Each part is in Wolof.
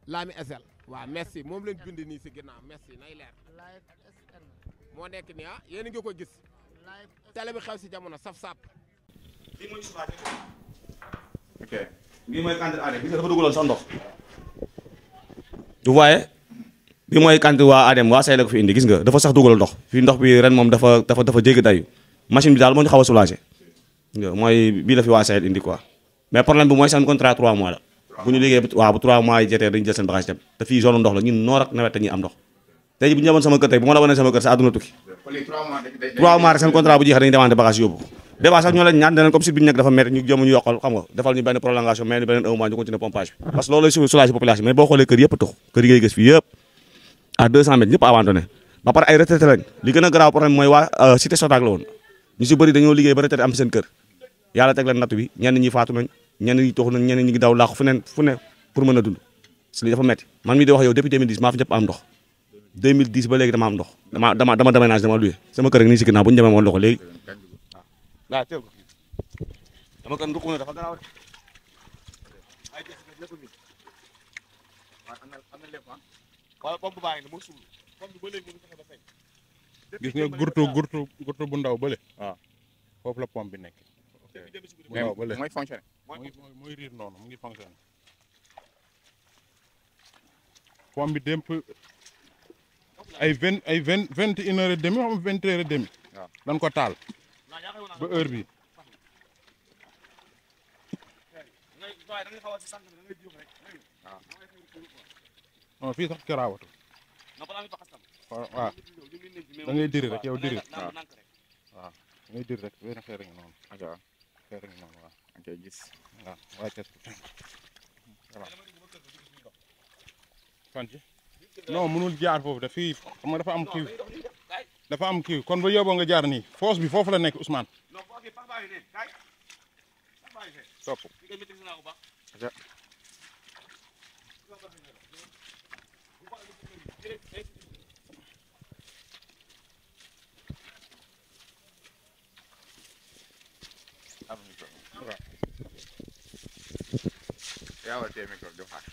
Lami SL waaw merci moom lañ bind nii si ginnaaw merci nay leer live SN moo nekk nii ah yéen a ngi ko gis live télé bi xew si jamono saf sap lii mooy suufaa ok lii mooy cantine Adem gis nga dafa dugaloon sax ndox du voyez bi mooy cantine waa Adem waa say la ko fi indi gis nga dafa sax dugal ndox fii ndox bi ren moom dafa dafa dafa jéggi dayu machine bi daal moo ñu xaw a soulagé gis nga mooy bii la fi waa say indi quoi mais problème bi mooy seen contrat 3 mois la bu ñu liggéey waaw bu 3 mois yi jotee dañu jël seen bagage dem te fii zone ndox la ñun noor ak nawet dañuy am ndox tey ji bu ñu demoon sama kër tey bu ma la wanee sama kër sa àdduna tukki 3 mois rek seen contrat bu jeexee dañuy demandé bagage yóbbu des fois sax ñoo leen ñaan deneen comme site bi ñu nekk dafa métti ñu jëm ñu yokkal xam nga defal ñu benn prolongation mais ni beneen un mois ñu continuer pompage bi parce que loolu lay soulager population mais boo xoolee kër yëpp tux kër yi ngay gis fii yëpp à 200 mètres ñëpp abandonné ba pare ay retraité lañ li gën a garaaw problème mooy waa cité Sodac la woon ñu si bëri dañoo liggéey ba retraité am seen kër yàlla teg leen natt bi ñenn ñi faatu nañ ñenn ñi tox nañ ñenn ñi ngi daw laaxu fu ne fu ne pour mën a dund parce que lii dafa métti man mii di wax yow depuis 2010 maa fi ñëpp am ndox 2010 ba léegi dama am ndox dama dama dama déménage dama luye sama kër rek nii si ginnaaw bu ñu demee woon ndox léegi waaw teel ko dama kan nduq na dafa garaaw de ay des lépp mi waaw am na am na lépp ah wala pompe baa ngi ne moo suul pompe bi ba léegi mënu fexe ba fay gis nga gurtu gurtu gurtu bu ndaw bële. waaw. foofu la pompe bi nekk. bu mais ndaw bële mooy fonctionné. mooy mooy mooy riir noonu mu ngi fonctionné. pompe bi démp ay vingt ay vingt vingt et une heure et demi xam nga vingt heure et demi. waaw. dañ ko taal ba heure bi non fii sax karaawatu. waaw waaw da ngay diri rek yow diri. waaw. waaw da ngay diri rek benn xeer ngi noonu ok waaw. xeer ngi noonu waaw. ok gis. waaw waaye kes voilà fan ci non mënul jaar foofu daf fii xam nga dafa am kii dafa am kii kon ba yóbboo nga jaar nii foos bi foofu la nekk Ousmane topp. ok. am micro. waaw. yaa war a téye micro di waxaat.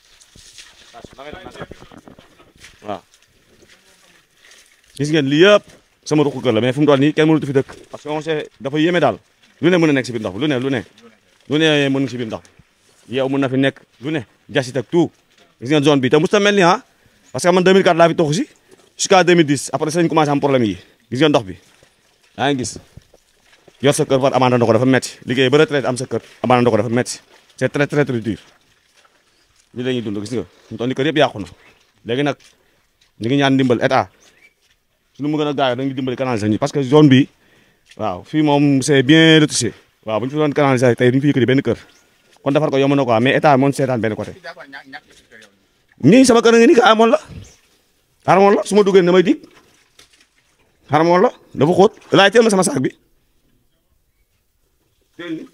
waaw gis ngeen lii yëpp sama ruqu kër la mais fu mu toll nii kenn mënatu fi dëkk parce que on sait dafa yéeme daal lu ne mën a nekk si biir ndox bi lu ne lu ne lu ne mën si biir ndox bi yow mën na fi nekk lu ne jasit ak tout gis ngeen zone bi te mosut a mel ni ah parce que man 2004 laa fi toxu si jusqu'à 2010 après ça ñu commencé am problème yi gis ngeen ndox bi yaa ngi gis yor sa kër war abandon ko dafa metti liggéey ba retraite am sa kër abandon ko dafa metti c'est très très très dur lii la ñuy dund gis nga ñu toll ni kër yëpp yàqu na léegi nag ñu ngi ñaan ndimbal état suñu mu gën a gaaw dañuy dimbali canaliser ñi parce que zone bi waaw fii moom c'est bien retouché waaw bu ñu fi doon canaliser tey duñu fi yëkkati benn kër kon defar ko yomb na quoi mais état moom seetaan benn côté ñii sama kër nga ni ka amoon la xaramoon la su ma duggee damay dig xaramoon la dafa xóot laay teel ma sama saak bi teel ni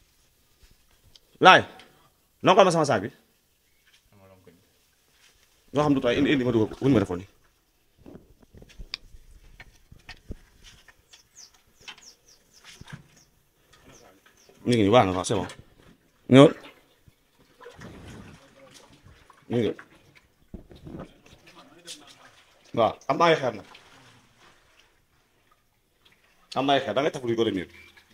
laay lonkal ma sama saak bi loo xam du tooy indi indi ma dugal ko wuñu ma defoon ni ñu ngi nii baax na waaw c'est bon ñëwal ñu ngi waaw am na ay xeer nag am na ay xeer da ngay tafu di ko remir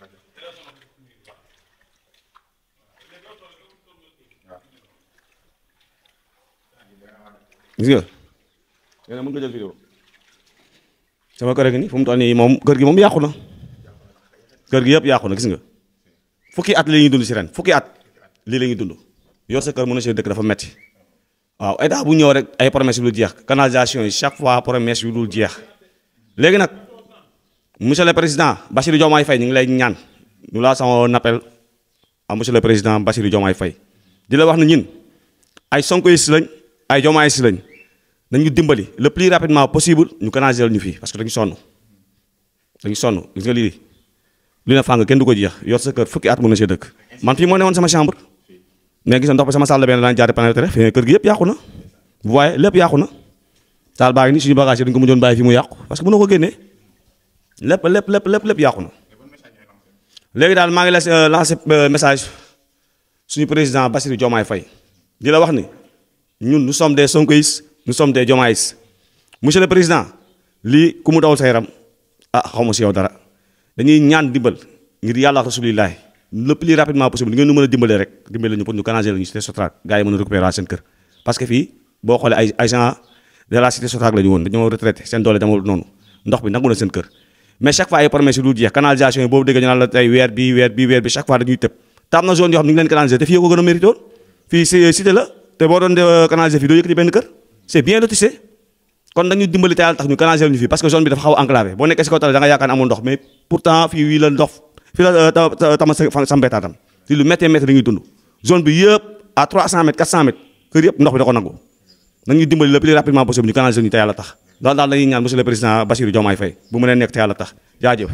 gis nga yéen a mën nga jël vidéo sama kër gi nii fu mu toll nii moom kër gi moom yàqu na kër gi yëpp yàqu na gis nga fukki at li ñuy dund si ren fukki at lii la ñuy dund yor sa kër mën na see dëkk dafa metti waaw état bu ñëw rek ay promesses yu dul jeex canalisation yi chaque fois promesse yu dul jeex léegi nag monsieur le président Bassirou Diomaye Faye ñu ngi lay ñaan ñu laa sama appel à monsieur le président Bassirou Diomaye Faye di la wax ne ñun ay Sonkoïs lañ ay Diomaye si lañ nañu dimbali le plus rapidement possible ñu canaliser ñu fii parce que dañu sonn dañu sonn gis nga lii li na fàng kenn du ko jeex yor sa kër fukki at mën na see dëkk man fii moo ne woon sama chambre mais gis nga ndox bi sama salle de bain daan jaare pénétré fi kër gi yëpp yàqu na vous voyez lépp yàqu na salle baa ngi nii suñu bagage yi dañu ko mujjoon bàyyi fi mu yàqu parce que mënoo ko génnee lépp lépp lépp lépp lépp yàqu na léegi daal maa ngi la lancé message suñu président Bassirou Diomaye Faye di la wax ni ñun nous sommes des sonkoïs nous sommes des jomaïs monsieur le président lii ku mu dawal sa yaram ah xaw ma si yow dara dañuy ñaan dimbal ngir yàlla rasulillahi le plus rapidement possible ngeen nu mën a dimbalee rek dimbale ñu pour ñu canaliser la ñu cité Sotrac gars yi mën a récupérer seen kër parce que fii boo xoolee ay agent de la cité Sotrac la ñu woon dañoo retraité seen doole demul noonu ndox bi nangu na seen kër mais chaque fois ay promesse yu dul jeex canalisation yi boobu dégg ñu naan la tey weer bi weer bi weer bi chaque fois dañuy tëb tam na zone yoo xam ne ñu ngi leen canaliser te fii ko gën a mérité woon fii si cité la te boo doon canaliser fii doo yëkkati benn kër c'est bien lotissé kon dañu dimbali te yàlla tax ñu canaliser ñu fii parce que zone bi dafa xaw a enclavé boo nekkee si kaw tali da nga yaakaar ne amul ndox mais pourtant fii wii la ndox fii la tama sambetaatam fii lu méttee méttee dañuy dund zone bi yëpp à 300 mètres 400 mètres kër yëpp ndox bi da ko nangu nañu dimbali le plus rapidement possible ñu canaliser ñu te yàlla tax loolu daal dañuy ñaan monsieur le président Bassirou Diomaye Faye bu mu leen nekk te yàlla tax jaajëf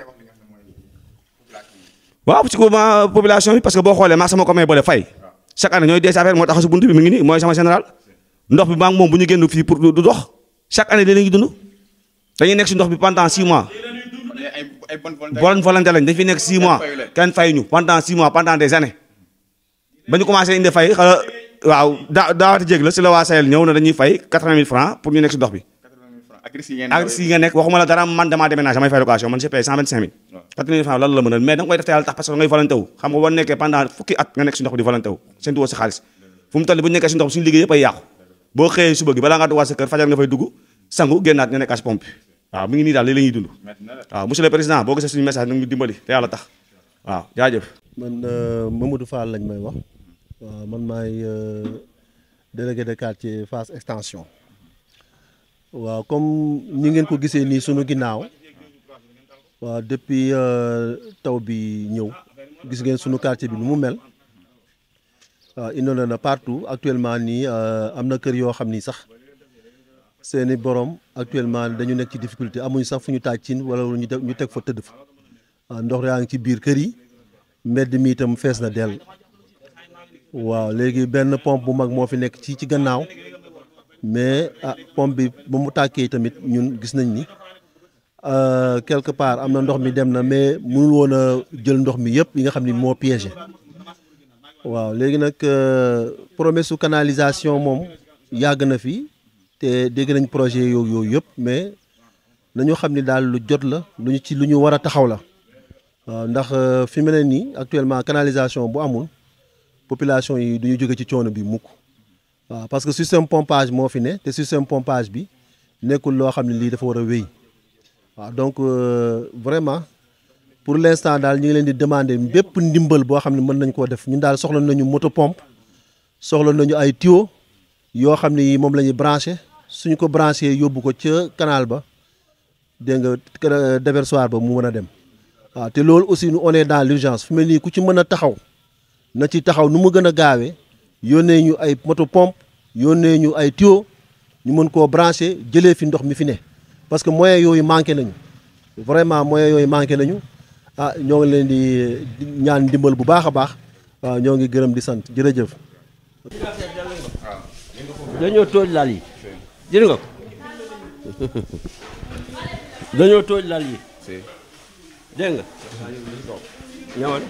waaw ci ko population bi parce que boo xoolee maa sama commune boole fay chaque année ñooy dee si affaire moo tax su buntu bi mi ngi nii mooy sama général ndox bi maa ngi moom bu ñu génn fii pour du dox chaque année léeg-léeg ñu dund dañuy nekk si ndox bi pendant 6 mois bonne volonté lañ dañ fi nekk 6 mois kenn fay ñu pendant 6 mois pendant des années ba ñu commencé indi fay xala waaw daa daawati jéeg la si la waa Sahel ñëw na dañuy fay 80 000 francs pour ñu nekk si ndox bi ak si nga nekk waxuma la dara man damaa déménagé may fay location man j'ai payé 125 000 80 000 francs lan la mën a mais da nga koy def te yàlla tax parce que ngay volonté wu xam nga boo nekkee pendant fukki at nga nekk si ndox bi di volonté wu seen tuwoo si xaalis fu mu toll bu ñu nekkee si ndox bi suñu liggéey yëpp ay yàqu boo xëyee suba gi balaa ngaa dugg sa kër fajar nga fay dugg sangu génnaat nga nekk si pompe waaw mi ngi nii daal léegi la ñuy dund waaw monsieur le président boo gisee suñu message nag ñu dimbali te yàlla tax waaw jaajëf man Mamadou Fall lañ may wax waaw man maay délégué de quartier Fass extension waaw comme ñi ngeen ko gisee nii sunu ginnaaw waaw depuis taw bi ñëw gis ngeen sunu quartier bi nu mu mel waaw inondé na partout actuellement nii am na kër yoo xam ni sax seeni borom actuellement dañu nekk ci difficulté amuñu sax fu ñu taaj cin wala ñu def ñu teg fa tëdd fa waaw ndox yaa ngi ci biir kër yi mbedd mi itam fees na dell waaw léegi benn pompe bu mag moo fi nekk ci ci gannaaw mais ah pompe bi ba mu tàkkee tamit ñun gis nañ ni quelque part am na ndox mi dem na mais mënul woon a jël ndox mi yëpp yi nga xam ni moo piégé waaw léegi nag promesse su canalisation moom yàgg na fi te dégg nañ projet yooyu yooyu yëpp mais nañu xam ni daal lu jot la lu ñu ci lu ñu war a taxaw la waaw ndax fi mu ne nii actuellement canalisation bu amul population yi du ñu jóge ci coono bi mukk waaw parce que système pompage moo fi ne te système pompage bi nekkul loo xam ne lii dafa war a wéy waaw donc vraiment pour l'instant daal ñu ngi leen di demander bépp ndimbal boo xam ne mën nañ koo def ñun daal soxla nañu moto pompe soxla nañu ay tuyau yoo xam ne yi moom la ñuy branché suñu ko branché yóbbu ko ca canal ba dégg nga déversoir ba mu mën a dem waaw te loolu aussi nous on est dans l'urgence fu mel nii ku ci mën a taxaw na ci taxaw nu mu gën a gaawee yónnee ñu ay moto pompe yónnee ñu ay tuyau ñu mën koo branché jëlee fi ndox mi fi ne parce que moyens yooyu manqué nañu vraiment moyens yooyu manqué nañu ah ñoo ngi leen di ñaan ndimbal bu baax a baax waaw ñoo ngi gërëm di sant jërëjëf. dañoo tooj lal yi jël nga ko dañoo tooj lal yi dégg nga ñëwal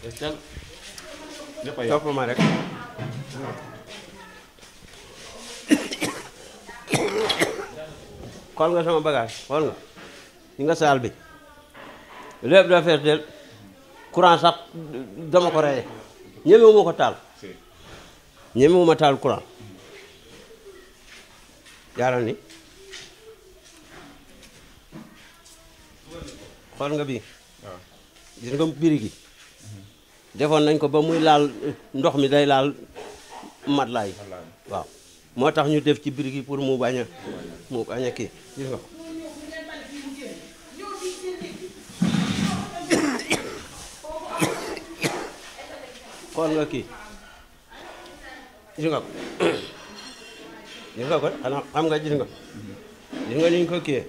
topp ma rek xool nga sama bagage xool nga ñi nga saal bi lépp dafa fees del courant sax dama ko reye ñemewuma ko taal ñemewuma taal courant jaaral ni xool nga bii gis nga biri gi defoon nañ ko ba muy laal ndox mi day laal matelas yi waaw moo tax ñu def ci biri gi pour mu bañ a mu bañ a kii gis nga ko xool nga kii gis nga ko gis nga ko xanaa xam nga gis nga gis nga ni ñu ko kiyee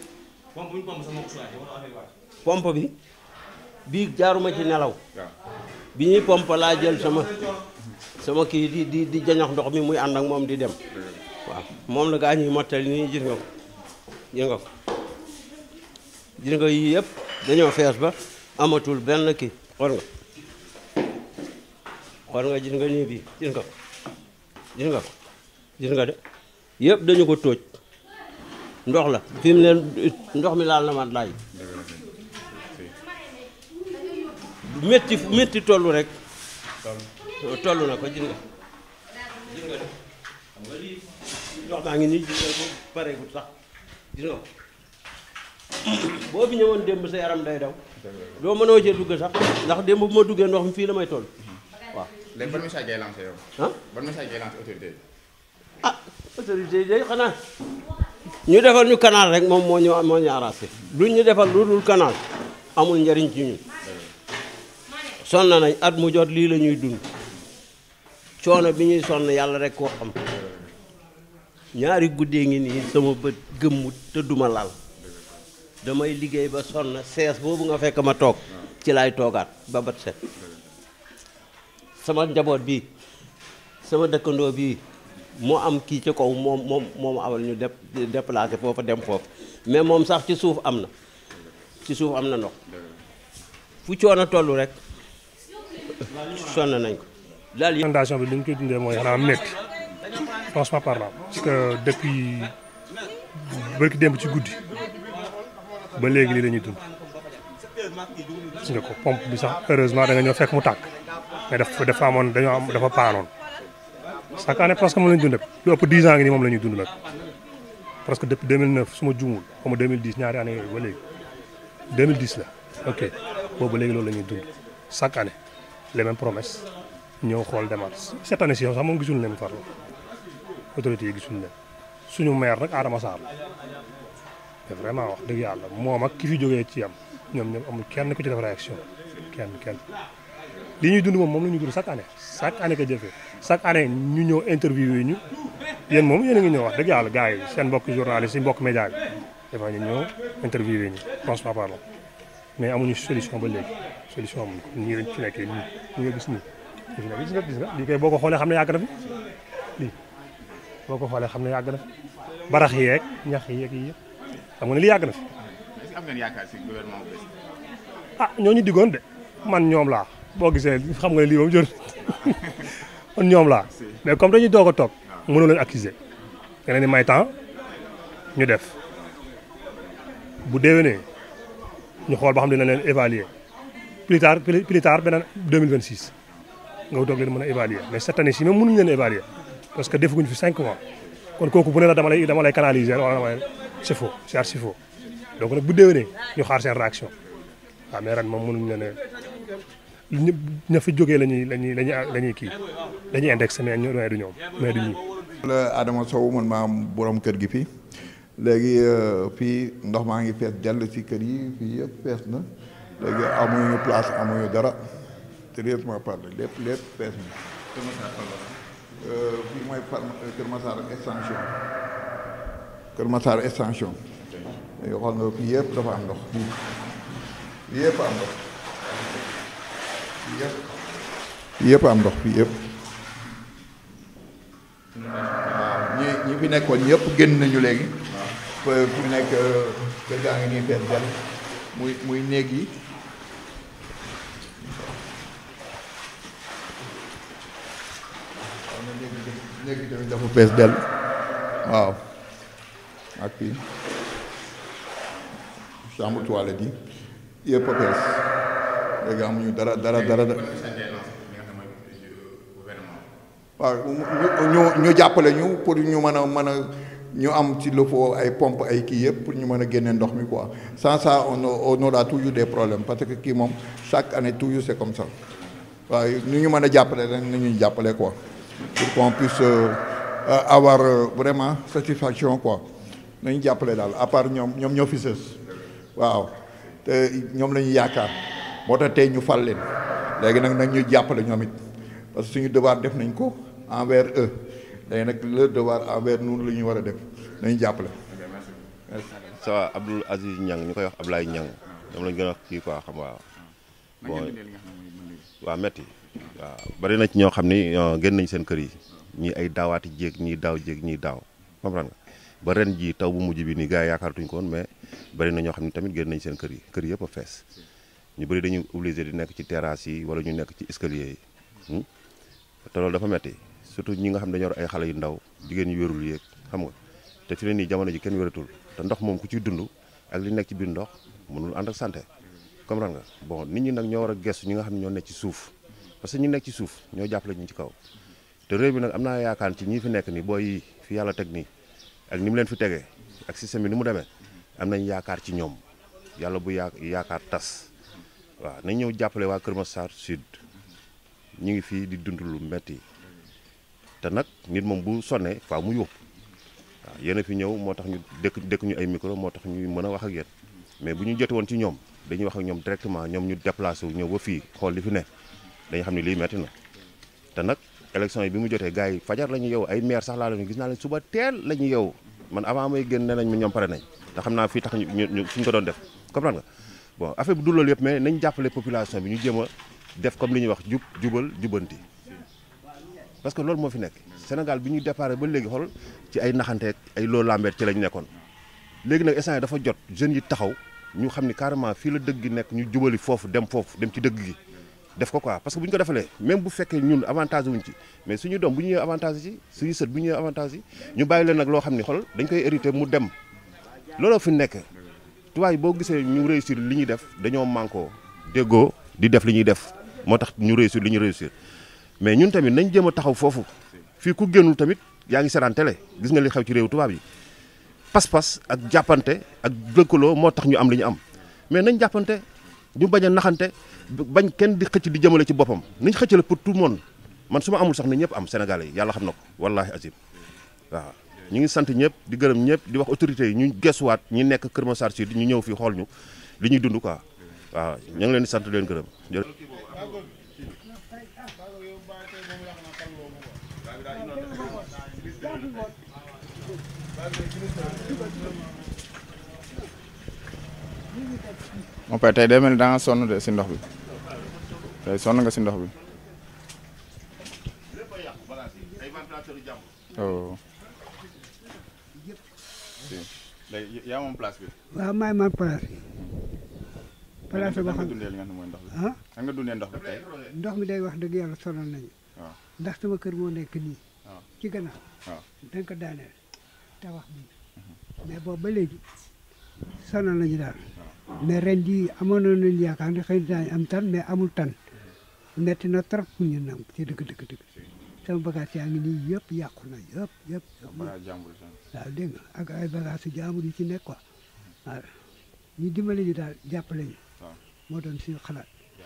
pompe bi bii jaaruma ci nelaw bi ñuy pompe laa jël sama sama kii di di di jañox ndox mi muy ànd ak moom di dem waaw moom la gaa ñuy mottali nii gis nga ko gis nga ko gis nga yii yëpp dañoo fees ba amatul benn kii xool nga xool nga gis nga nii bii gis nga ko gis nga ko gis nga de yëpp dañu ko tóoj ndox la fi mu leen ndox mi laal na man laay métti métti tollu rek tollu na ko gis nga gis nga de xam nga lii ndox maa ngi nii gis nga ko pareegul sax gis nga ko boo fi ñëwoon démb sa yaram day daw doo mënoo cee dugg sax ndax démb bu ma duggee ndox mi fii la may toll waaw léegi ban message ngay lancé yow. ah ban message ngay lancé autorité yi. ah autorité yi day xanaa ñu defal ñu canal rek moom moo ñu moo ñu arrangé luñ ñu defal lu dul canal amul njariñ ci ñun sonn nañ at mu jot lii la ñuy dund coono bi ñuy sonn yàlla rek koo xam ñaari guddee ngi nii sama bët gëmmut te duma lal damay liggéey ba sonn sees boobu nga fekk ma toog ci laay toogaat ba bat set sama njaboot bii sama dëkkandoo bii moo am kii ci kaw moom moom moom awal ñu dep déplacé foofa dem foofu mais moom sax ci suuf am na ci suuf am na ndox fu coono toll rek sonn nañ ko daal yi inondation bi li ñu koy dundee mooy xanaa métti franchement parlant parce que depuis bërki démb ci guddi ba léegi lii la ñuy dund gis nga ko pompe bi sax heureusement da nga ñëw fekk mu tàkk mais dafa dafa amoon dañoo am dafa paanoon chaque année presque moom la ñu dund lu ëpp 10 ans ngi nii moom la ñuy dund nag presque depuis 2009 su ma juumul xaw ma 2010 ñaari année yooyu ba léegi 2010 la ok boobu ba léegi loolu la ñuy dund chaque année les mêmes promesses ñëw xool demaat cette année ci yow sax moom gisuñu leen farlu autorités yi gisuñu leen suñu maire nag Adama Sarr la te vraiment wax dëgg yàlla moom ak ki fi jógee ci am ñoom ñoom amul kenn ku ci def réaction kenn kenn li ñuy dund moom moom la ñuy dund chaque année chaque année que jëfee chaque année ñu ñëw interview ñu yéen moom yéen a ngi ñëw wax dëgg yàlla gars yi seen mbokk journaliste yi mbokk média bi dafa ñu ñëw interview ñu franchement parlant mais amuñu solution ba léegi solution amuñu ko ñii lañ fi nekkee nii ñu nga gis nii gis nga gis nga gis nga lii kay boo ko xoolee xam ne yàgg na fi lii boo ko xoolee xam ne yàgg na fi barax yeeg ñax yeeg yi yëpp xam nga ne lii yàgg na fi est-ce que am ngeen yaakaar si gouvernement bu bees. ah ñooñu diggoon de man ñoom laa boo gisee xam nga ne lii moom jot man ñoom laa mais comme dañuy doog a toog mënoo leen accuser nga leen di may temps ñu def bu déwénee ñu xool ba xam dina leen évaluer plus tard plus tard beneen 2026 nga doog leen mën a évaluer mais cette année ci même mënuñu leen évaluer parce que defaguñu fi 5 mois kon kooku bu ne la dama lay dama lay canaliser wala dama lay c'est faux c'est archi faux donc nag bu déwénee ñu xaar seen réaction waaw mais ren moom mënuñu leen a ñëpp ña fi jógee la ñuy la ñuy la ñuy la ñuy kii dañuy indexé mais ñu mais du ñoom mais du ñii. la Adama Sow man maa am borom kër gi fii léegi fii ndox maa ngi fees dell ci kër yi fii yëpp fees na léegi amuñu place amuñu dara sérieusement parlé lépp lépp fees na. fii mooy par Kër Massar extension Kër Massar extension léegi xool nga fii yëpp dafa am ndox fii fii yëpp am ndox fii yëpp fii yëpp am ndox fii yëpp. waaw ñi ñi fi nekkoon ñëpp génn nañu léegi. waaw fi mu nekk kër gaa ngi nii fees del muy muy néeg yi. waaw néeg yi néeg yi tamit dafa fees del waaw ak fii chambre toilette yi yëpp a fees léegi amuñu dara dara dara. waaw ñu ñu jàppale ñu pour ñu mën a mën a ñu am ci le faut ay pompe ay kii yëpp pour ñu mën a génne ndox mi quoi sans ça on on aura toujours des problèmes parce que kii moom chaque année toujours c'est comme ça waaw nu ñu mën a jàppale rek nañu jàppale quoi pour qu'on puisse avoir vraiment satisfaction quoi nañu jàppale daal à part ñoom ñoom ñoo fi sës waaw te ñoom la ñu yaakaar moo tax tey ñu fal leen léegi nag nag ñu jàppale ñoom it parce que suñu devoir def nañ ko envers eux léegi nag le devoir envers nous la ñu war a def nañu jàppale. ça va Abdoul Aziz Niang ñu koy wax Ablaye Niang ñoom lañu gën a kii quoi xam waaw. bon waaw metti waaw bari na ci ñoo xam ni génn nañ seen kër yi ñii ay daawaati jéeg ñii daaw jéeg ñii daaw comprendre nga ba ren ji taw bu mujj bi nii gars yi yaakaaratuñ ko woon mais bari na ñoo xam ne tamit génn nañ seen kër yi kër yëpp a fees ñu bëri dañuy obligé di nekk ci terrasse yi wala ñu nekk ci escalier yi te loolu dafa metti surtout ñi nga xam dañoo yor ay xale yu ndaw jigéen yu wérul yéeg xam nga te fi ne nii jamono ji kenn wératul te ndox moom ku ciy dund ak li nekk ci biir ndox mënul ànd ak santé comprendre nga bon nit ñi nag ñoo war a gestu ñi nga xam ne ñoo nekk ci suuf parce que ñi nekk ci suuf ñoo jàppale ñu ci kaw te réew bi nag am naa yaakaar ci ñi fi nekk nii booy yi fi yàlla teg nii ak ni mu leen fi tegee ak système bi ni mu demee am nañ yaakaar ci ñoom yàlla bu yaa yaakaar tas waaw nañ ñëw jàppale waa Kër Massar Sud ñu ngi fii di dund lu metti te nag nit moom bu sonnee faa mu yóbbu waaw yéen a fi ñëw moo tax ñu dëkk dëkk ñu ay micro moo tax ñuy mën a wax ak yéen mais bu ñu jote woon ci ñoom dañuy wax ak ñoom directement ñoom ñu déplacé wu ñëw ba fii xool li fi ne dañu xam ne lii metti na te nag élection yi bi mu jotee gars yi fajar la ñu yow ay maire sax laa leen gis naa leen suba teel la ñu yow man avant may génn nee nañ ma ñoom pare nañ te xam naa fii tax ñu ñu suñ ko doon def comprendre nga bon affaire bi du loolu yëpp mais nañ jàppale population bi ñu jéem a def comme li ñuy wax jub jubal jubanti parce que loolu moo fi nekk Sénégal bi ñuy déparé ba léegi xool ci ay naxanteeg ay loo lambeet ci lañ nekkoon léegi nag instant yi dafa jot jeunes yi taxaw ñu xam ni carrément fii la dëgg gi nekk ñu jubali foofu dem foofu dem ci dëgg gi def ko quoi parce que bu ñu ko defalee même bu fekkee ñun avantage wuñ ci mais suñu doom bu ñu ñëwee avantage ci suñu sët bu ñu ñëwee avantage yi ñu bàyyi leen nag loo xam ni xool dañ koy hérité mu dem looloo fi nekk tubaab yi boo gisee ñu réussir li ñuy def dañoo manko déggoo di def li ñuy def moo tax ñu réussir li ñu réussir mais ñun tamit nañ jéem a taxaw foofu fii ku génnul tamit yaa ngi seetaan télé gis nga li xew ci réew tubaab yi pas-pas ak jàppante ak lëkkaloo moo tax ñu am li ñu am mais nañ jàppante ñu bañ a naxante bañ kenn di xëcc di jëmale ci boppam nañ xëccale pour tout le monde man su ma amul sax ne ñëpp am Sénégalais yi yàlla xam na ko wallahi azim waaw ñu ngi sant ñëpp di gërëm ñëpp di wax autorités yi ñu gesuwaat ñi nekk Kër Massar Sud ñu ñëw fii xool ñu li ñuy dund quoi waaw ñu ngi leen di sant di leen gërëm mon père tey day mel ni da nga sonn de si ndox bi tey sonn nga si ndox bi oh. léegi yaa moom place bi. waaw maay man place bi place boo nga xam dundee li nga xam ne mooy ndox bi. ah nan nga dundee ndox bi tey. ndox mi day wax dëgg yàlla sonal nañu waaw ndax sama kër moo nekk nii waaw ci gannaaw waaw dañ ko daaneel tabax bi mais boobu ba léegi sonal nañu daal mais ren jii amoon nañu yaakaar ne xëy na daañu am tan mais amul tan metti na trop pour ñu nam ci dëgg dëgg dëgg sama bagage yaa ngi nii yëpp yàqu na yëpp yëpp balaa jàmbur si. waaw dégg nga ak ay bagage su jaamur yi ci nekk quoi waaw ñu dimbali ñu daal jàppale ñu waaw moo doon suñu xalaat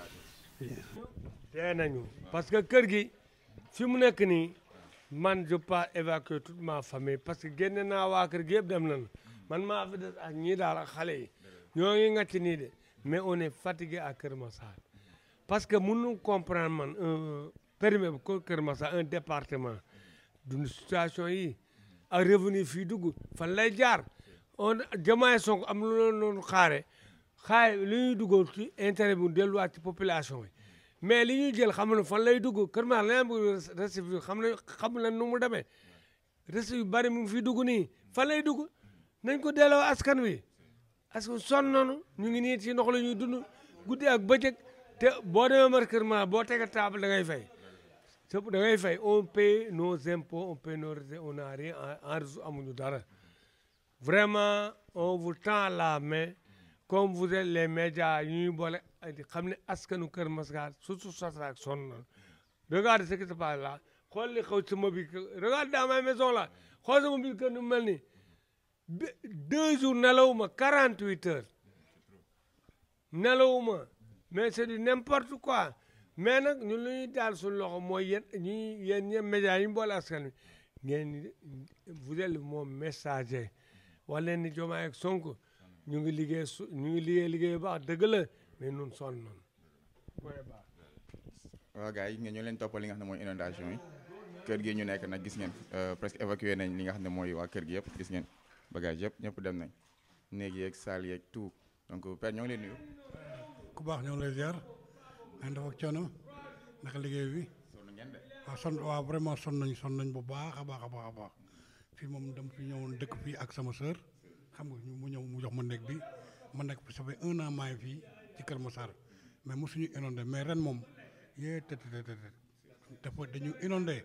tee nañu parce que kër gi fi mu nekk nii man je pas évacuer toute ma famille parce que génne naa waa kër gi yëpp dem nañu man maa fi des ak ñii daal ak xale yi ñoo ngi ngacc nii de mais on est fatigué à Kër Massar parce que mënu comprendre man un périmètre ko Kër Massar un département d'une situation yi ak revenu fii dugg fan lay jaar on jamaay Sonko am lu loolu noonu xaare xaare li ñuy duggoon ci intérêt bi delluwaat ci population yi mais li ñuy jël xam na fan lay dugg Kër Massar la bu reste bi xam na xam na nu mu demee reste yu bari mu ngi fii dugg nii fan lay dugg nañ ko delloo askan wi parce que sonn nañu ñu ngi nii ci ndox la ñuy dund guddi ak bëccëg te boo demee mar Kër Massar boo tege table da ngay fay sëpp da ngay fay on paie nos impôts on paie nos retraites on n'a rien en en amuñu dara vraiment on vous tend la main comme vous êtes les médias yu ñuy boole di xam ne askanu Kër Massar surtout Sotrac sonn na regarde ce qui se passe là xool li xew sama biir kër regarde dans ma maison là xool sama biir kër nu mu mel nii Be- deux jours nelawuma 48 heures nelawuma mais c'est du n'importe quoi mais nag ñun lu ñuy daal suñu loxo mooy yéen ñi yéen ñëpp médias yi ñu boole askan wi ngeen ni vous êtes mon messager wax leen ni Diomaye ak Sonko ñu ngi liggéey su ñu ngi liggéey liggéey bu baax dëgg la mais nun sonn nañu mooy baax waaw gars yi ngeen ñoo leen toppal li nga xam ne mooy inondation yi kër gi ñu nekk nag gis ngeen euh, presque évacué nañ li nga xam ne mooy waa kër gi yëpp gis ngeen bagage yëpp ñëpp dem nañ néeg yeeg saal yeeg tout donc père ñoo ngi leen nuyu. ku baax ñoo ngi lay ziar nañ def ak coono naka liggéey bi waaw son waaw vraiment son nañ son nañ bu baax a baax a baax a baax fii moom dama fi ñëwoon dëkk fii ak sama sœur xam nga ñu mu ñëw mu jox ma néeg bi ma nekk ça fait un an maa ngi fii ci Kër Massar mais mosuñu inondé mais ren moom yee tët tët tët dafa dañu inondé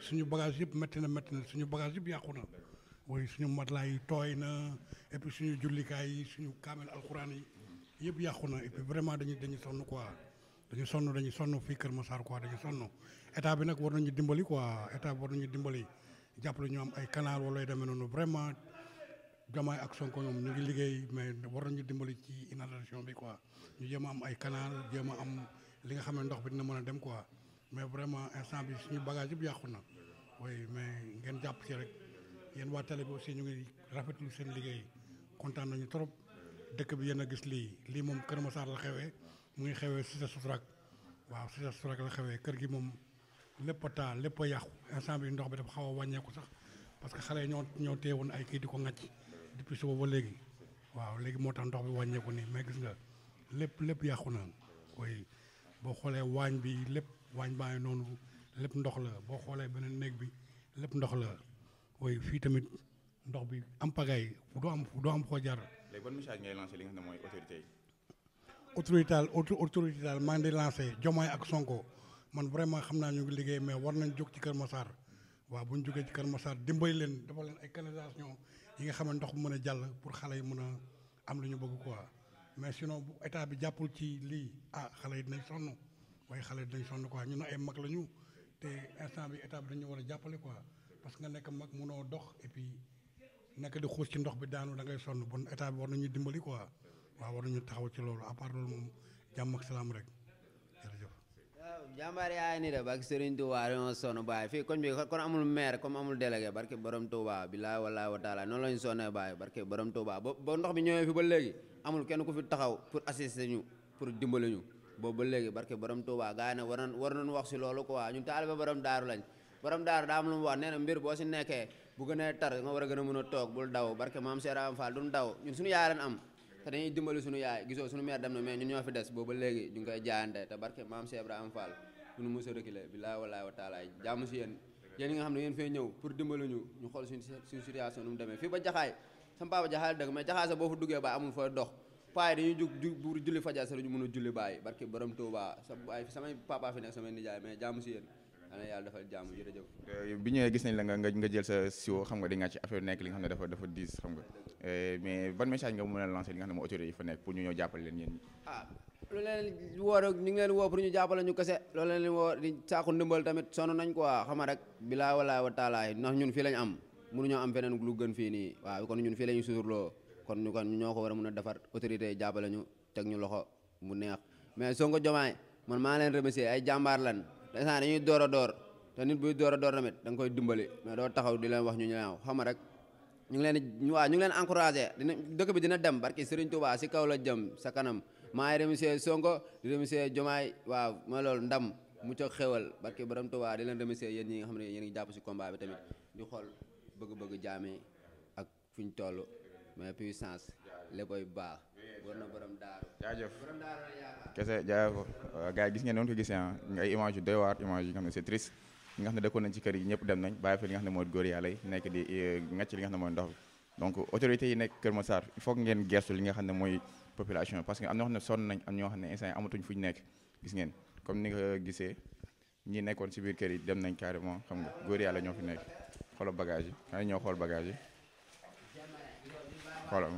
suñu bagage yëpp métti na métti na suñu bagage yëpp yàqu na oui suñu matelas yi tooy na et puis suñu jullikaay yi suñu kaamel alxuraan yi yëpp yàqu na et puis vraiment dañu dañu sonn quoi dañu sonn dañu sonn fii Kër Massar quoi dañu sonn état bi nag war nañu dimbali quoi état bi war nañu dimbali jàppale ñu am ay canal wala yu demee noonu vraiment Diomaye ak Sonko ñoom ñu ngi liggéey mais war nañu dimbali ci inondation bi quoi ñu jéem a am ay canal jéem a am li nga xam ne ndox bi dina mën a dem quoi mais vraiment instant bi suñu bagage yëpp yàqu na oui mais ngeen jàpp ci rek yéen waa télé bi aussi ñu ngi rafetlu seen liggéey kontaan nañu trop dëkk bi yéen a gis lii lii moom Kër Massar la xewee mu ngi xewee Cité Soutrak waaw Cité Soutrak la xewee kër gi moom lépp a taa lépp a yàqu instant bi ndox bi dafa xaw a wàññeeku sax parce que xale yi ñoo ñoo teewoon ay kii di ko ŋàcc depuis suba ba léegi waaw léegi moo tax ndox bi wàññeeku nii mais gis nga lépp lépp yàqu na koy boo xoolee waañ bi lépp waañ baa ngi noonu lépp ndox la boo xoolee beneen néeg bi lépp ndox la koy fii tamit ndox bi am pagaay fu doo am fu doo am foo jar léegi ban message ngay lancé li nga xam ne mooy autorité yi. autorité daal auto- autorité daal maa ngi di lancé Diomaye ak Sonko man vraiment xam naa ñu ngi liggéey mais war nañ jóg ci Kër Massar waaw bu ñu jógee ci Kër Massar dimbali leen dafa leen ay canalisation yi nga xam ne ndox bu mën a jàll pour xale yi mën a am lu ñu bëgg quoi mais sinon bu état bi jàppul ci lii ah xale yi dinañ sonn waaye xale yi dinañ sonn quoi ñun ay mag la ñu te instant bi état bi dañu war a jàppale quoi parce que nga nekk mag mënoo dox et puis nekk di xuus ci ndox bi daanu da ngay sonn bon état bi war nañu dimbali quoi waaw war nañu taxaw ci loolu à part loolu moom jàmm ak salaam rek jërëjëf. waaw jàmbaar yaay ni de barke Serigne Touba dañoo sonn baay fii koñ bi kon amul maire comme amul délégué barke borom Touba billaay wallaay wa taala noonu lañu sonnee baay barke borom Touba ba ba ndox bi ñëwee fi ba léegi amul kenn ku fi taxaw pour assister ñu pour dimbali ñu boobu ba léegi barke borom Touba gars yi nag war nañ war nañu wax si loolu quoi ñun taalibe borom daaru lañ borom daaru daa am lu mu wax nee na mbir boo si nekkee bu gënee tar nga war a gën a mën a toog bul daw barke maam Seera am Fall duñ daw ñun suñu yaay lañ am te dañuy dimbali suñu yaay gisoo suñu mère dem na mais ñun ñoo fi des boobu ba léegi ñu ngi koy jaayante te barke maam Cheikh Ibrahima Fall duñu mos a reculer billaay wallaay wa taala jàmm si yéen yéen ñi nga xam ne yéen fee ñëw pour dimbali ñu ñu xool suñu suñu situation nu mu demee fii ba jaxaay sama papa jaxaay dëgg mais jaxaay sax boo fa duggee baay amul fooy dox paay dañuy jug jug pour julli fajar sa la ñu mën a julli baay barke borom Touba sa baay samay papa fi nekk samay nijaay mais jàmm si yéen yàlla yàlla defal jàmm jërëjëf bi ñëwee gis nañ la nga nga nga jël sa siwo xam nga di nga ci affaire nekk li nga xam ne dafa dafa diis xam nga mais ban message nga mën a lancer li nga xam ne mooy autorité yi fa nekk pour ñu ñëw jàppale leen yéen ñi. ah lu leen woo rek ñu ngi leen woo pour ñu jàppale ñu kese loolu leen leen woo di saako ndimbal tamit sonn nañ quoi xam nga rek bilaa walaay wa taalaay ndax ñun fii lañ am mënuñoo am feneen lu gën fii nii waaw kon ñun fii la ñu suturloo kon ñu kon ñoo ko war a mën a defar autorité yi jàppale ñu teg ñu loxo mu neex mais Sonko Diomaye man maa leen remercier ay jàmbaar lan instant dañuy door a door te nit buy door a door tamit da nga koy dimbali mais doo taxaw di leen wax ñu ñaaw xam nga rek ñu ngi leen di waaw ñu ngi leen encouragé dina dëkk bi dina dem barki Serigne Touba si kaw la jëm sa kanam maa ngi remercier Sonko di remercier Diomaye waaw mooy loolu ndam mu ca xewal barki borom Touba di leen remercier yéen ñi nga xam ne yéen ngi jàpp si combat bi tamit di xool bëgg-bëgg jaame ak fi ñu toll mais puissance léppay baax war na borom daaru jaajëf borom daaru la yaakaar kese jaajëf gars yi gis ngeen noonu ko gisee ah ay image yu doy waar image yi nga xam ne c'est triste ñi nga xam ne dëkkoon nañ ci kër yi ñëpp dem nañ bàyyi fi li nga xam ne mooy góor yàlla yi nekk di ngacc li nga xam ne mooy ndox bi donc autorités yi nekk Kër Massar il faut que ngeen gestu li nga xam ne mooy population parce que am na ñoo xam ne sonn nañ am ñoo xam ne instant yi amatuñ fu ñu nekk gis ngeen comme ni nga gisee ñi nekkoon ci biir kër yi dem nañ carrément xam nga góor yàlla ñoo fi nekk xoolal bagage yi xanaa ñoo xool bagage yi xoolal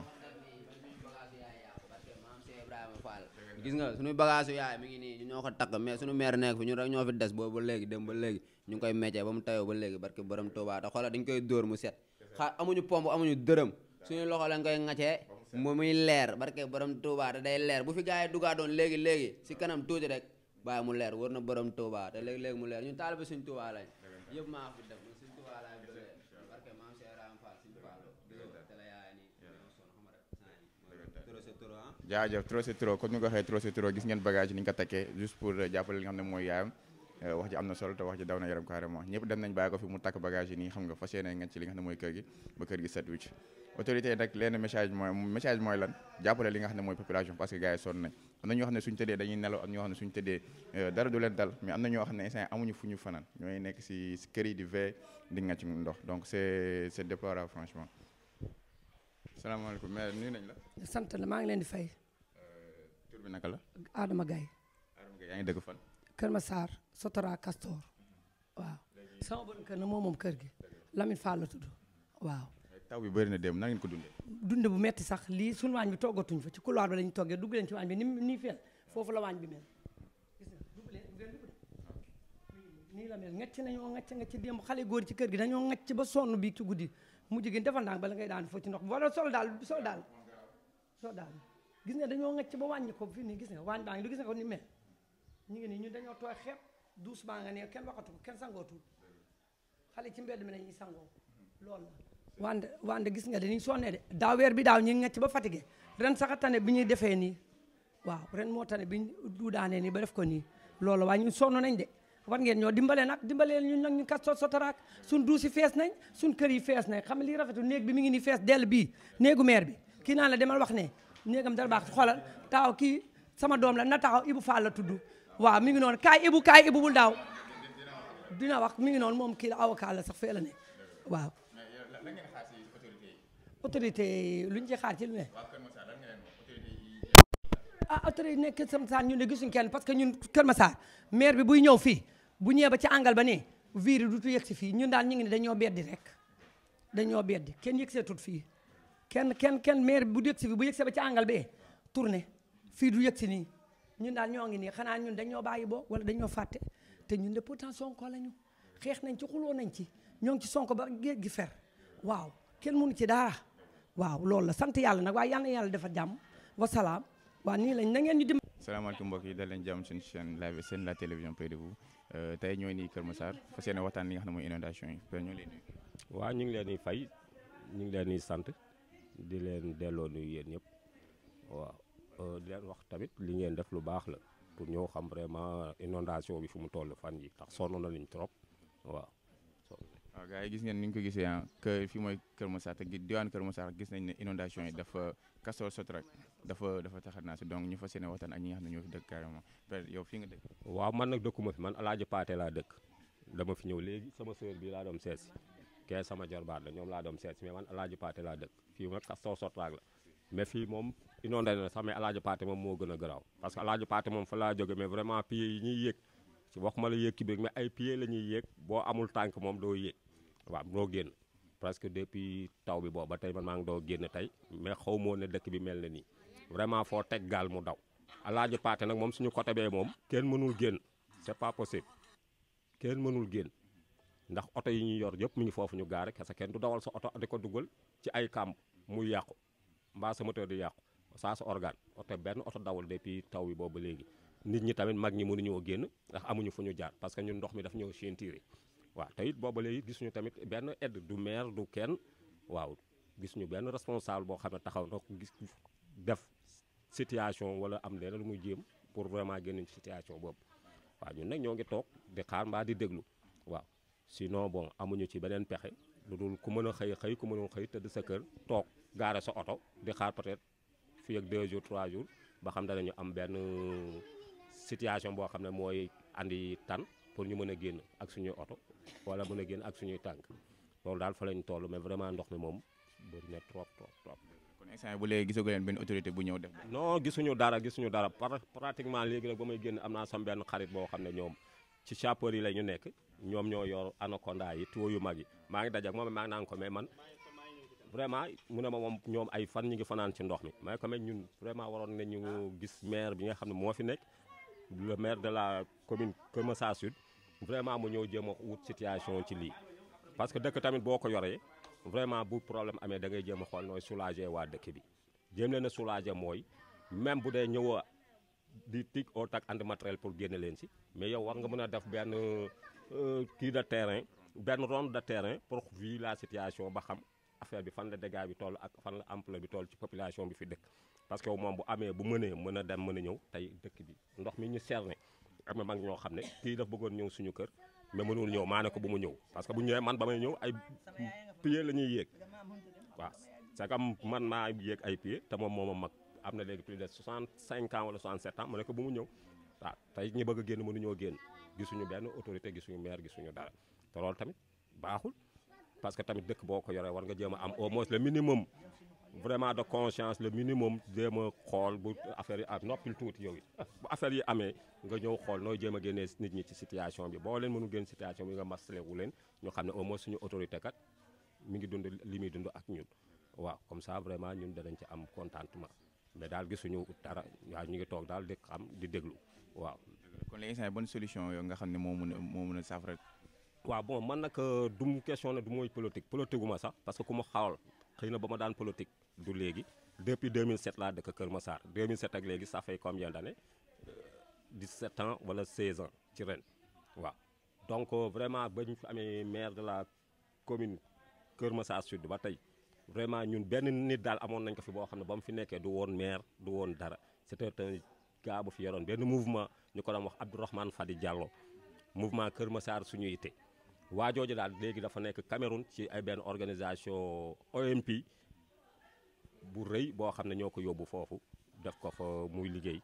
gis nga suñu bagage yu yaay mi ngi nii ñu ñoo ko takk mais suñu maire nekk fi ñun rek ñoo fi des boobu ba léegi dem ba léegi ñu ngi koy meccee ba mu tayoo ba léegi barke borom Touba te xoolal dañ koy dóor mu set xaa amuñu pompe amuñu dërëm suñu loxo lañ koy ŋacee mu muy leer barke borom Touba te day leer bu fi gars yi dugaa doon léegi léegi si kanam tuuti rek bàyyi mu leer war na borom Touba te léegi léegi mu leer ñun taalibe suñ Touba lañ yëpp maa fi def suñ Touba lañ bëggee barke maam Cheikh Ram Fall suñ Fall te la yaay nii jaajëf trop c'est trop comme ni nga ko waxee trop c'est trop gis ngeen bagage yi ni ñu ko takkee juste pour jàppale li nga xam ne mooy yaayam wax ji am na solo te wax ji daw na yaram carrément ñëpp dem nañ bàyyi ko fi mu takk bagage yi nii xam nga fas yéene nga ci li nga xam ne mooy kër gi ba kër gi set wicc autorité yi nag leen message mooy message mooy lan jàppale li nga xam ne mooy population parce que gars yi sonn nañ am na ñoo xam ne suñu tëddee dañuy nelaw am ñoo xam ne suñu tëddee dara du leen dal mais am na ñoo xam ne instant amuñu fu ñu fanaan ñooy nekk si si kër yi di veille di nga ci ndox donc c'est c'est déplorable franchement salaamaaleykum maire nuyu nañ la sant la maa ngi leen di fay tur bi naka la Adama Gaye Adama Gaye yaa ngi dëgg fan Kër Massar Sotora Castor waaw sama bon kër na moom moom kër gi Lamine Fall la tudd waaw taw bi bëri na dem na ngeen ko dundee. dunde bu metti sax lii suñu waañ bi toggatuñ fa ci couloir ba lañu toggee dugg leen ci waañ bi ni nii fel foofu la waañ bi mel gis nga dugg leen ngeen dugg de nii la mel ngacc nañoo ngacc nga ci démb xale góor ci kër gi dañoo ngacc ba sonn bii ci guddi mujj gi defal ndànk bala ngay daan foo ci ndox wala sol daal sol daal sol daal gis nga dañoo ngacc ba wàññi ko fii nii gis nga waañ baa ngi du gis nga ko ni mel ñu ngi nii ñun dañoo tooy xeeb douce baa nga ne kenn waxatu ko kenn sangootul xale ci mbedd mi la ñuy sangoo loolu la wande wande gis nga dañuy sonnee de daaw weer bi daaw ñu ngi ngacc ba fatigué ren sax a tane bi ñuy defee nii waaw ren moo tane bi ñu du daanee nii ba def ko nii loolu waaye ñun sonn nañ de war ngeen ñoo dimbale nag dimbalee ñun nag ñu kat sot sotaraak suñ duus yi fees nañ suñ kër yi fees nañ xam nga lii rafetul néeg bi mi ngi nii fees dell bii néegu maire bi kii naan la demal wax ne néegam dara baax xoolal taaw kii sama doom la na taxaw Ibu Fall la tudd waaw mi ngi noonu kaay Ibu kaay Ibu bul daaw dina wax mi ngi noonu moom kii la avocat la sax fee la ne waaw lan ngeen xaar si autorité yi. autorité yi lu ñu ci xaar ci lu ne waa Kër Massar lan ngeen wax autorité yi. ah autorité yi nekk Kër Massar ñun de gisuñ kenn parce que ñun Kër Massar maire bi buy ñëw fii bu ñëwee ba ci àngal ba ne virus du tu yegg si fii ñun daal ñu ngi ne dañoo beddi rek dañoo beddi kenn yegg see tut fii kenn kenn kenn maire bi bu yegg si fii bu yegg see ba ci àngal bee tourné fii du yegg si nii ñun daal ñoo ngi nii xanaa ñun dañoo bàyyi boo wala dañoo fàtte te ñun de pourtant sonko lañu xeex nañ ci xuloo nañ ci ñoo ngi ci sonko ba géej gi fer waaw kenn mënu ci dara waaw loolu la sant yàlla nag waaye yal na yàlla defal jàmm wasalaam waaw nii lañ na ngeen ñu dim salaamaaleykum mbokk yi dal leen jàmm suñu chaîne live seen la télévision près de vous tey ñooy nii Kër Massar fas yéene waxtaan li nga xam ne mooy inondation yi père ñoo leen nuyu. waaw ñu ngi leen di fay ñu ngi leen di sant di leen delloo nuyu yéen ñëpp waaw di leen wax tamit li ngeen def lu baax la pour ñoo xam vraiment inondation bi fu mu toll fan yi tax sonn na nañ trop waaw. waaw gars yi gis ngeen ni ñu ko gisee ah que fii mooy Kër Massar te diwaan Kër Massar gis nañ ne inondation yi dafa Castor Sotrac dafa dafa taxat naa si donc ñu fas yéene waxtaan ak ñi nga xam ne ñoo fi dëkk carrément père yow fii nga dëkk. waaw man nag dëkkuma fi man Alaaji Paate laa dëkk dama fi ñëw léegi sama sœur bi laa doon seet si kee sama jarbaat la ñoom laa doon seet si mais man Alaaji Paate laa dëkk fii nag Castor Sotrac la mais fii moom inondé na sax mais Alaaji Paate moom moo gën a garaaw parce que Alaaji Paate moom fa laa jóge mais vraiment pieds yi ñuy yéeg ci waxuma la yéeg ki biir mais ay pieds la ñuy yéeg boo amul tànk moom doo yéeg waaw doo génn presque depuis taw bi boobu ba tey man maa ngi doo génn tey mais xaw moo ne dëkk bi mel na nii vraiment foo teg gaal mu daw Alaaji Paate nag moom suñu côté bee moom kenn mënul génn c'est pas possible kenn mënul génn ndax oto yi ñuy yor yëpp mi ngi foofu ñu gaare parce que kenn du dawal sa oto di ko dugal ci ay kàmb muy yàqu mbaa sa moteur di yàqu saa sa organe oto benn oto dawal depuis taw bi boobu ba léegi nit ñi tamit mag ñi mënuñoo génn ndax amuñu fu ñu jaar parce que ñun ndox mi daf ñëw ceinture waaw te it booba léegi gisuñu tamit benn aide du maire du kenn waaw gisuñu benn responsable boo xam ne taxaw na gis def situation wala am leen lu muy jéem pour vraiment génn ci situation boobu waaw ñun nag ñoo ngi toog di xaar mbaa di déglu waaw sinon bon amuñu ci beneen pexe lu dul ku mën a xëy xëy ku mënul xëy tëdd sa kër toog gaare sa oto di xaar peut-être fii ak 2 jours 3 jours ba xam danañu am benn situation boo xam ne mooy andi tan pour ñu mën a génn ak suñuy oto wala mën a génn ak suñuy tànk loolu daal fa lañ toll mais vraiment ndox mi moom bëri na trop trop trop. kon instant bu léegi gisagu leen benn autorité bu ñëw def. non gisuñu dara gisuñu dara pratiquement léegi nag ba may génn am naa sam benn xarit boo xam ne ñoom ci chapeur yi la ñu nekk ñoom ñoo yor anaconda yi tuyau yu mag yi maa ngi daje ak moom maa ngi naan ko mais man vraiment mu ne ma moom ñoom ay fan ñu ngi fanaan ci ndox mi mais quand même ñun vraiment waroon nañu gis maire bi nga xam ne moo fi nekk le maire de la commune Kër Massar Sud vraiment mu ñëw jéem a wut situation ci lii parce que dëkk tamit boo ko yoree vraiment bu problème amee da ngay jéem a xool nooy soulager waa dëkk bi jéem leen a soulager mooy même bu dee ñëwoo di tig au tak andi matériel pour génne leen si mais yow war nga mën a def benn kii de terrain benn ronde de terrain pour vu la situation ba xam affaire bi fan la dégâts bi toll ak fan la ampleur bi toll ci population bi fi dëkk parce que moom bu amee bu mënee mën a dem mën a ñëw tey dëkk bi ndox mi ñu cerné am na mag ñoo xam ne kii daf bëggoon ñëw suñu kër mais mënul ñëw maa ne ko bu mu ñëw parce que bu ñëwee man ba may ñëw ay pieds la ñuy yéeg waaw c'est comme man maa yéeg ay pieds te moom moo ma mag am na léegi plus de 65 ans wala 67 ans ma ne ko bu mu ñëw waaw tey ñi bëgg a génn mënuñoo génn gisuñu benn autorité gisuñu maire gisuñu dara te loolu tamit baaxul parce que tamit dëkk boo ko yoree war nga jéem a am au moins le minimum vraiment de conscience le minimum jéem a xool bu affaire yi ak noppil tuuti yow it bu affaire yi amee nga ñëw xool nooy jéem a génnee nit ñi ci situation bi boo leen mënu génn situation bi nga masale wu leen ñu xam ne au moins suñu autorité kat mi ngi dund li muy dund ak ñun waaw comme ça vraiment ñun danañ ci am contentement mais daal gisuñu dara waaw ñu ngi toog daal di xam di déglu waaw. kon léegi instant bonne solution yoo nga xam ne moo mën a moo mën a saafara. waaw bon man nag du mu question ne du mooy politique politique gu ma sax parce que ku ma xawal xëy na ba ma daan politique du léegi depuis 2007 laa dëkk Kër Massar 2007 ak léegi ça fait combien d'années 17 ans wala 16 ans ci ren waaw donc vraiment ba ñu fi amee maire de la commune Kër Massar Sud ba tey vraiment ñun benn nit daal amoon nañ ko fi boo xam ne ba mu fi nekkee du woon maire du woon dara c'était un gars bu fi yoroon benn mouvement ñu ko doon wax Abdourahmane Fadi Diallo mouvement Kër Massar suñu yitte waa jooju daal léegi dafa nekk Cameroun ci ay benn organisation OMP bu rëy boo xam ne ñoo ko yóbbu foofu def ko fa muy liggéey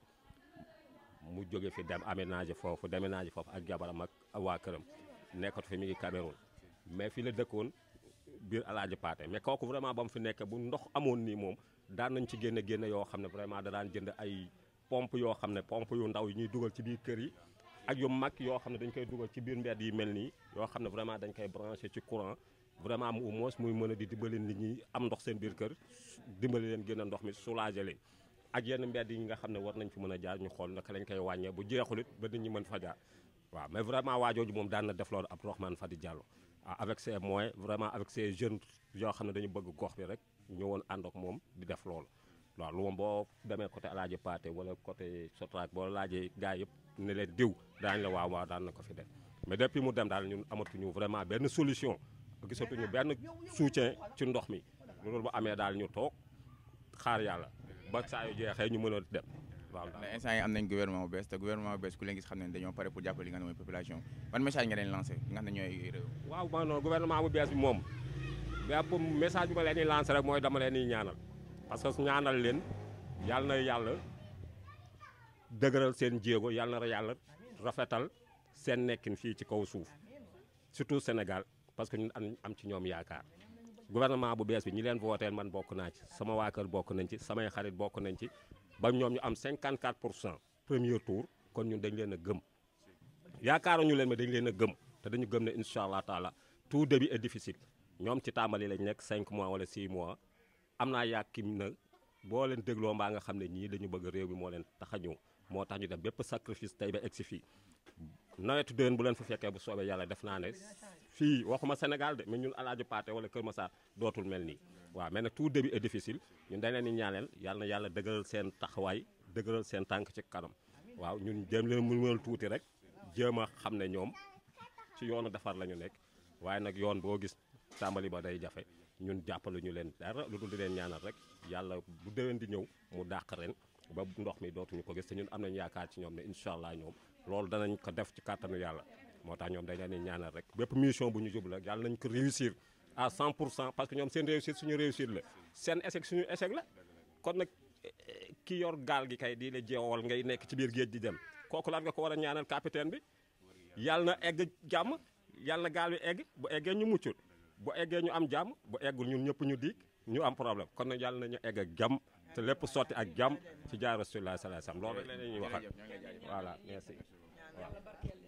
mu jóge fi dem aménager foofu déménager foofu ak jabaram ak waa këram nekkatu fi mi ngi Cameroun mais fi la dëkkoon biir Alaaji Paate mais kooku vraiment ba mu fi nekk bu ndox amoon nii moom daan nañ ci génne génne yoo xam ne vraiment da daan jënd ay pompe yoo xam ne pompe yu ndaw yi ñuy dugal ci biir kër yi ak yu mag yoo xam ne dañ koy dugal ci biir mbedd yi mel nii yoo xam ne vraiment dañ koy branché ci courant vraiment mu au moins muy mën a di dimbali nit ñi am ndox seen biir kër dimbali leen gën a ndox mi soulager leen ak yenn mbedd yi nga xam ne war nañ fi mën a jaar ñu xool naka lañ koy wàññee bu jeexulit ba nit ñi mën fa jaar waaw mais vraiment waajooju moom daan na def loolu Abdourahmane Fadi Diallo avec ses moyens vraiment avec ses jeunes yoo xam ne dañu bëgg gox bi rek ñëwoon ànd ak moom di def loolu waaw lu moom boo demee côté Alaaji Paate wala côté Sotrac boo laajee gars yëpp ne leen diw daañu la waaw waaw daan na ko fi def mais depuis mu dem daal ñun amatuñu vraiment benn solution gisatuñu benn soutien ci ndox mi loolu bu amee daal ñu toog xaar yàlla ba saa yu jeexee ñu mën a dem waaw. ndax instant yi am nañ gouvernement bu bees te gouvernement bu bees ku leen gis xam ne dañoo pare pour jàppale li nga xam ne mooy population ban message nga leen lancé li nga xam ne ñooy réew. waaw man noonu gouvernement bu bees bi moom bépp message bi ma leen di lancé rek mooy dama leen di ñaanal parce que ñaanal leen yàlla na yàlla dëgëral seen jéego yàlla na yàlla rafetal seen nekkin fii ci kaw suuf surtout Sénégal parce que ñun am am ci ñoom yaakaar gouvernement bu bees bi ñi leen vooteel man bokk naa ci sama waa kër bokk nañ ci samay xarit bokk nañ ci ba ñoom ñu am 54 pour cent premier tour kon ñun dañ leen a gëm yaakaaruñu leen mais dañ leen a gëm te dañu gëm ne incha allah taala tout début est difficile ñoom ci tàmbali lañ nekk 5 mois wala 6 mois am naa yàkkim na boo leen dégloo mbaa nga xam ne ñii dañu bëgg réew mi moo leen tax a ñëw moo tax ñu def bépp sacrifice tey ba egsi fii nawetu déwén bu leen fa fekkee bu soobee yàlla def naa ne fii waxuma Sénégal de mais ñun Alaaji Paate wala Kër Massar dootul mel nii waaw mais nag tout début est difficile ñun dañ leen di ñaaneel yàlla na yàlla dëgëral seen taxawaay dëgëral seen tànk ci kanam waaw ñun jéem leen mu mënal tuuti rek jéem a xam ne ñoom ci yoonu defar la ñu nekk waaye nag yoon boo gis tàmbali ba day jafe ñun jàppalu ñu leen dara lu dul di leen ñaanal rek yàlla bu déwén di ñëw mu dàq ren ba ndox mi dootuñu ko gis te ñun am nañu yaakaar ci ñoom ne incha allah ñoom loolu danañ ko def ci kàttanu yàlla moo tax ñoom dañ leen di ñaanal rek bépp mission bu ñu jublu rek yàlla nañ ko réussir à 100 pour cent parce que ñoom seen réussite suñu réussite la seen échec suñu échec la kon nag ki yor gaal gi kay di la jeewal ngay nekk ci biir géej di dem kooku lan nga ko war a ñaanal capitaine bi yàlla na egg jàmm yàlla na gaal bi egg bu eggee ñu muccul bu eggee ñu am jàmm bu eggul ñun ñëpp ñu diig ñu am problème kon nag yàlla nañu egg ak jàmm te lépp sotti ak jàmm ci jaar rasulullah sallallahu alayhi wasallam loolu rek la ñuy waxal voilà merci waaw